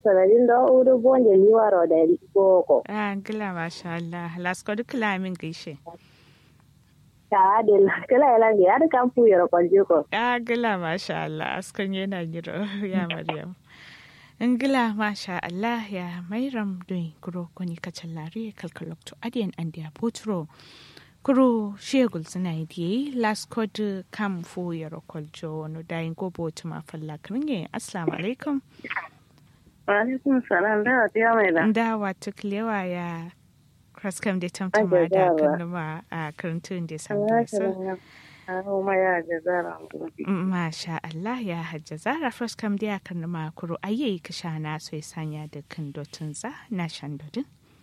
sanadin da uru bonje liwaro da boko Ah, gila masha Allah. Lasko duk lamin gaishe. ta de la kala ila ya da kan fu yoro kwalje ko Ah, gila masha Allah. Askon yana giro ya Maryam. Ingila masha Allah ya mairam don kuro kuni kacan lare kalkalokto adiyan an dia potro. Kuro shegul suna yi diye last code kam fu yaro kwaljo no dayin gobo tuma falla kringe. Assalamu alaikum. alaikum salam da ta mai da Da wata kilewa ya kraskam da tamtama da Ajajawa. kanuma a karantun da samu so. Aro ma ya jazara Masha Allah ya hajja zara kraskam da ya kanuma kuro ayi kisha na so ya sanya da kan dotun za na shan dodin.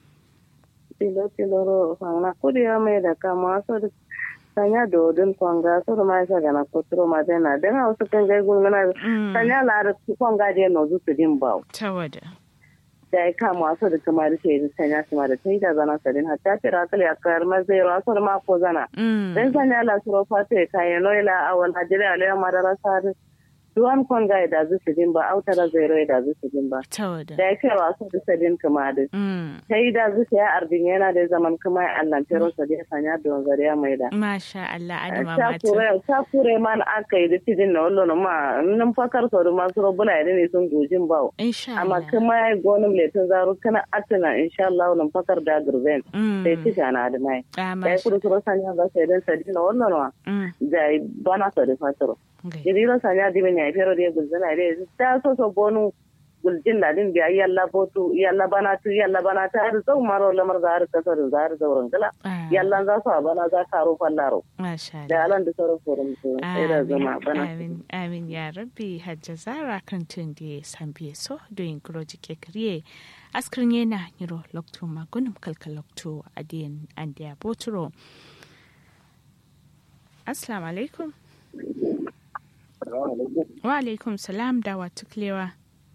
tilo tilo ro fanga kudi ya mai da kama so da sanya dodin kwanga so da ma sa gana kotro ma dena dena wasu kan gai gungana sanya la da kwanga je no zu su din bawo Ta wada. da ya kama wasu da kuma da sai sanya su ma da tai da zana sadin hatta tira kal ya kar ma zai ro so da ma ko zana dan sanya la su ro fa sai kai no ila awal hajira ala madara sa duwan kwanga da zu su din ba autara zai ro da zu su din ba Ta wada. da ya kai wasu da sadin kuma da Mm. ta yi da zuciya arbin yana da zaman kuma Allah tero sa da sanya don zariya mai da Masha Allah adama ta mata. kure ta kure man aka yi da tidin na wallo na ma nan fakar sau da masu robuna yadda ne sun gojin bawo Insha amma Allah. kuma ya gonin letin zaru kana atina insha Allah nan fakar da gurben Mm. sai ci na da mai Ah, da ya masha. kudu suro sanya ga sai dan sadi na wallo na Mm. da ya bana sa da fataro Okay. jiriro sanya dimin ya fero da gulzana da ta so so bonu guljin da din biya yalla botu yalla bana tu yalla bana ta har zau maro lamar za har kasar za har zauren gala Ah, yalla za su a bana za ka ro fallaro Masha Allah. da alan da sauran forum su sai da zama Amin, bana amin, amin ya rabbi hajja zara kan tun da ya san biye so doyin groji ke kriye askrin yana niro lokto magunum kalka lokto adiyan andiya boturo assalamu alaikum wa alaikum salam da wa tuklewa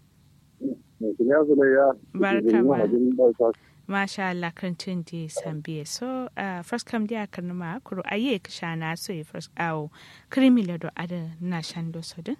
Barka ma. masha Allah kan tun da ya san biye so uh, first kam dia kan ma kuro aye ka shana so ya first awo krimi lado ada na shando sodin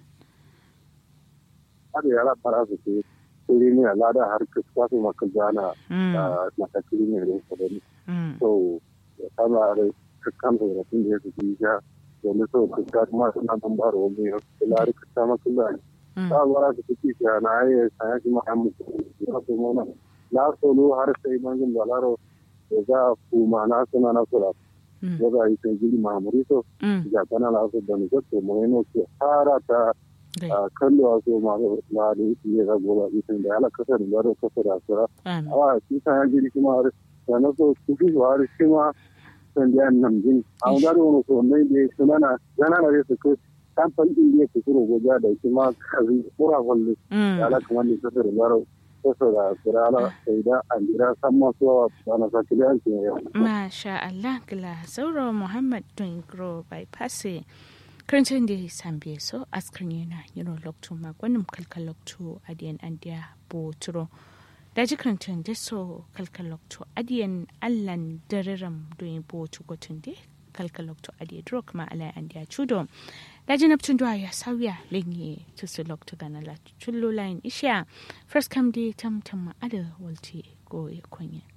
har yara fara su ke kuri ne a lada har kusa su maka gana Mm, na ta kuri ne da su gani mm, so ya kama da kakkan da rafin da ya su ji ya domin so su ka kuma suna nan ba da wani ya su lari ka ta maka da mm. ta bara su fi ki na ayi sanya shi ma an mutu ya su mana na solo har sai mangin balaro da za a kuma na suna na sura Mm. ya za a yi sai gili mahamuri so Mm, ga kana na su da nufin to mu ne ke fara ta gai. a kallo a so ma na da iya zagoba isin da ala kasar da da kasar da sura Amin. awa shi ta ya giri kuma har da na so su fi har shi ma san da yan nan jin a wanda da wani so mai da su nana yana da su ko kamfan din da yake kuro goja da shi ma kazi kura kullu Mm, da ala kamar da kasar da baro kasar da sura ala sai da an jira san ma so wa na sa kiliyan ke yau Masha Allah gila sauro Muhammad Dungro bypass karancin da ya sambe so askar yana yiro lokto magwanin kalkal lokto adiyan andiya boturo da ji karancin da so kalkal lokto adiyan allan dariram doyin botu gotun da kalkal lokto adiya duro kuma alai andiya chudo da ji naptun duwa ya sauya lenye tusu lokto gana la chullo lain isha first come day tam tam ada walti go ya konya